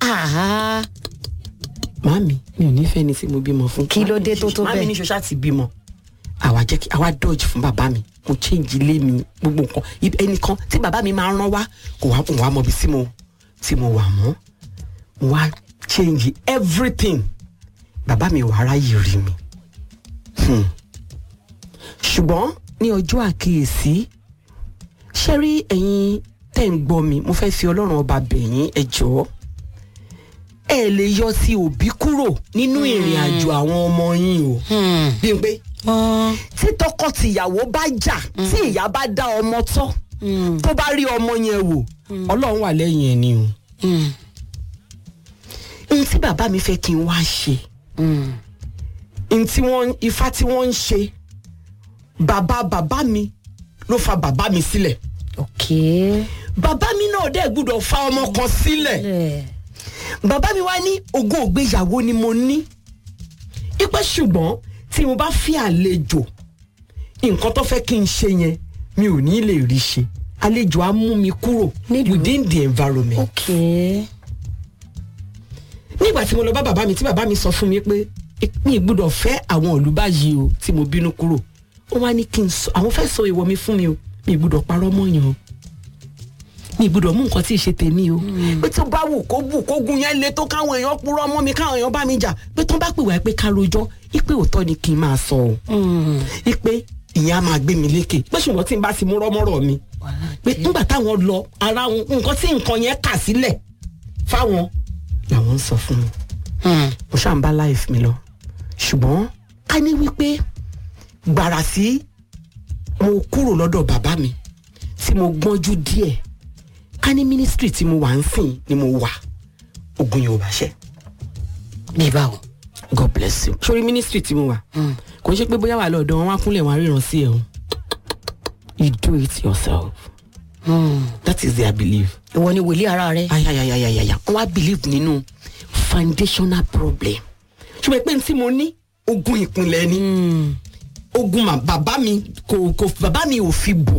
Ah, màámi mi ò nífẹ̀ẹ́ ni tí mo bímọ fún. Kí ló dé tó tó màámi bẹ́ẹ̀? ní ṣoṣá ti bímọ. àwa jẹ́ kí àwa dodge fún bàbá mi mo change ilé mi gbogbo nǹkan Ibi- ẹnìkan tí bàbá mi máa ń rán wá kò wá kò wá mọ ibi tí mo tí mo wà mọ́ mo wá change everything bàbá mi wà ráyè rí mi. Hmm. ṣùgbọ́n ní ọjọ́ àkíyèsí ṣé rí ẹ̀yin tẹ́ ń gbọ́ mi mo fẹ́ fi ọlọ́run ọba bẹ̀yìn ẹ jọ̀ọ́ ẹ lè yọ sí òbí kúrò nínú ìrìn àjò àwọn ọmọ yín o. bí n pé wọ́n tí tọkọ-tìyàwó bá jà tí ìyá bá dá ọmọ tọ́ tó bá rí ọmọ yẹn wò ọlọ́run wà lẹ́yìn ẹ̀ ni o. ohun tí bàbá mi fẹ́ kí n wá ṣe ohun tí wọ́n ifá tí wọ́n ń ṣe bàbá bàbá mi ló fa bàbá mi sílẹ̀ ok. bàbá mi náà dẹ̀ gbúdọ̀ fa ọmọ kan sílẹ̀ ẹ̀ bàbá mi wá ní ogún ògbéyàwó ni mo ní ipe ṣùgbọ́n tí mo bá fi àlejò nǹkan tó fẹ́ kí n ṣe yẹn mi ò ní lè rí ṣe àlejò á mú mi kúrò Nílùú. within the environment. ok. nígbà tí mo lọ bá bàbá mi tí bàbá mi sọ fún mi pé mi ì gbúdọ̀ fẹ́ àwọn ìlú báyìí o tí mo bínú kúrò ó wá ní kí n sọ àwọn fẹ́ sọ ìwọ mi fún mi o mi ì gbúdọ̀ parọ́ mọ́yàn o mi ì gbúdọ̀ mú nǹkan tí ì ṣe tèmi o pé tó bá wù kó bù kó gun yẹn le tó káwọn èèyàn purọ́ mọ́ mi káwọn èèyàn bá mi jà pé tó bá pè wá pé ká rojọ́ ipe òótọ́ ni kí n máa sọ o ipe ìyẹn á máa gbé mi lékè pé ṣùgbọ́n tí n bá ti mú rọ́mọ́rọ́ mi pé nígbà táwọn lọ ara wọn nǹkan tí nǹkan yẹn kà sílẹ̀ fáwọn làwọn ń sọ fún mi mo ṣáà ń bá life mi lọ ṣùgbọ́n ká ní wípé gbàrà sí mo kúrò lọ́dọ̀ bàbá mi tí mo gbọ́njú díẹ̀ ká ní ministry tí mo wà ń sìn ni mo wà ogun yóò bá ṣẹ bí báwo. god bless you. sórí ministry tí mo wà kò ń ṣe pé bóyá wà lọ́dọ̀ wọn wá kúnlẹ̀ wọn á ríran sí ẹ̀ o you do it yourself that is their belief ìwọ ni wòlíì ara rẹ. ayayayayaya wọn wá believe nínú foundational problem ṣùgbọ́n pé tí mo ní ogun ìpínlẹ̀ ni ogun ma bàbá mi kò kò bàbá mi ò fi bò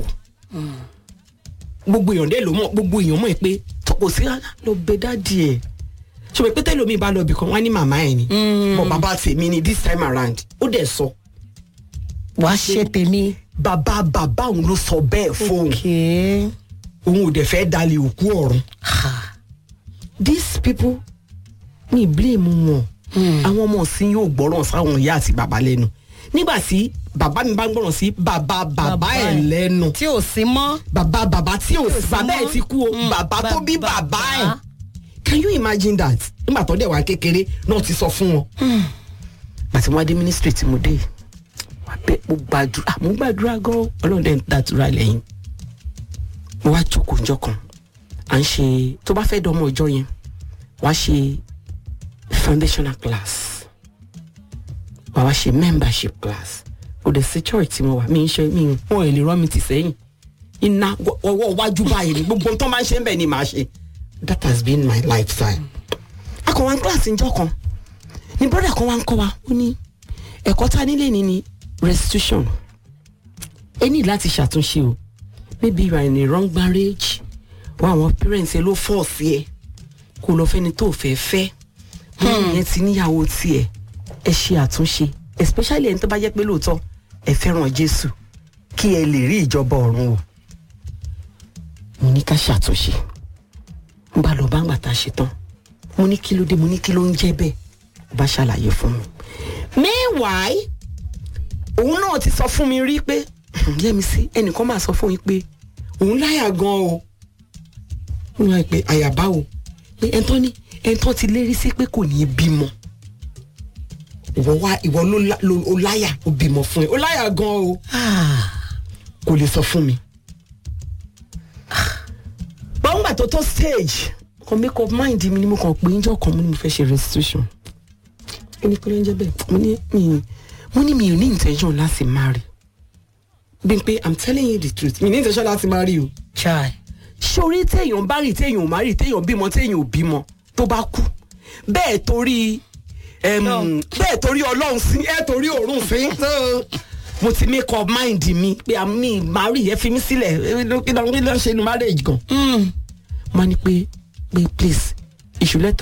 gbogbo èèyàn dé ló mọ̀ gbogbo èèyàn mọ̀ pé tó kò sí rárá lọ bẹ dáàdi ẹ̀ ṣùgbọ́n pé tẹ́lómi bá lọ bì kan wá ní màmá ẹ̀ ni bọ̀ bàbá tèmi ni this time around ó dẹ̀ sọ wàá ṣe tèmi. bàbá bàbá òun ló sọ bẹ́ẹ̀ fóun ok. òun ò dẹ̀ fẹ́ dalẹ̀ òkú ọ̀run ha. these people ní blame wọn àwọn ọmọ sí yóò gbọ́ràn sáwọn ìyá àti bàbá lẹ́nu nígbà tí bàbá mi bá ń gbọ́ràn sí bàbá bàbá Bàbá ẹ̀ ẹ̀. lẹ́nu tí ò sí mọ́. bàbá bàbá tí ò sí sí bàbá ẹ̀ mọ́. ti kú o Mm, bàbá tó bí bàbá. bàbá ẹ̀ can you imagine that nígbà tó dẹ̀ wá kékeré náà ti sọ fún wọn. àti wọn adé ministry tí mo dé yìí, wà bẹ́ẹ̀ mo gbàdúrà mo gbàdúrà gan ọlọ́run dẹ̀ ń dàdúrà lẹ́yìn mo wá jókòó njọ́ kan à ń ṣe tó bá fẹ́ dánmọ́ ọjọ́ yẹn wá ṣe foundational class wà wá ṣe membership class kò dẹ̀ sí church tí mo wà mí ń ṣe mí wọn ò lè rán mi tì sẹ́yìn iná wọ- ọwọ́ iwájú báyìí ni gbogbo ohun tó máa ń ṣe ń bẹ̀ ni màá ṣe that has been my lifetime. akọ̀ wá ń kíláàsì njọ́ kan ni brother kan wá ń kọ́ wa ó ní ẹ̀kọ́ tá a nílé ni ni restitution ẹ ní láti ṣàtúnṣe o maybe you are in a wrong marriage wọn àwọn parents ẹ ló fọ́ọ̀sì ẹ kó lọ fẹ́ni tó fẹ́ fẹ́ wọn yẹn ti níyàwó tiẹ̀ ẹ ṣe àtúnṣe especially ẹni tó bá jẹ́ pé lóòótọ́ ẹ fẹ́ràn Jésù kí ẹ lè rí ìjọba ọ̀run o mo ní ká ṣàtúnṣe n bá lọ bá ń gbà tá a ṣe tán mo ní kí ló dé mo ní kí ló ń jẹ́ bẹ́ẹ̀ ó bá ṣàlàyé fún mi meanwhile òun náà ti sọ fún mi rí pé Yẹ́misí ẹnìkan máa sọ fún yín pé òun láyà gan o òun láyà pé àyàbá o pé ẹ̀ńtọ́ ní ẹ̀ńtọ́ ti lérí sí pé kò ní í bímọ ìwọ wá ìwọ ló lá- ló ó láyà ó bímọ fún ẹ ó láyà gan o kò lè sọ fún mi. gbọ́ngbà tó tó stage kan make up mind mi ni mo kàn pé njọ́ kan mo ní mo fẹ́ ṣe restitution ẹni pé ló ń jẹ́ bẹ́ẹ̀ mo ní mi mo ní mi ò ní intention láti marry bí n pé i'm telling you the truth mi ní intention láti marry o chai. sórí téèyàn bá rí téèyàn ò má rí téèyàn bímọ téèyàn ò bímọ tó bá kú bẹ́ẹ̀ torí em, bẹ́ẹ̀ torí ọlọ́run sí ẹ̀ torí òórùn sí So, mo ti make up mind mi pé àmì marry ẹ fi mí sílẹ̀ kí ló ń ṣe nu marriage gan. mo ní pé pé please you should let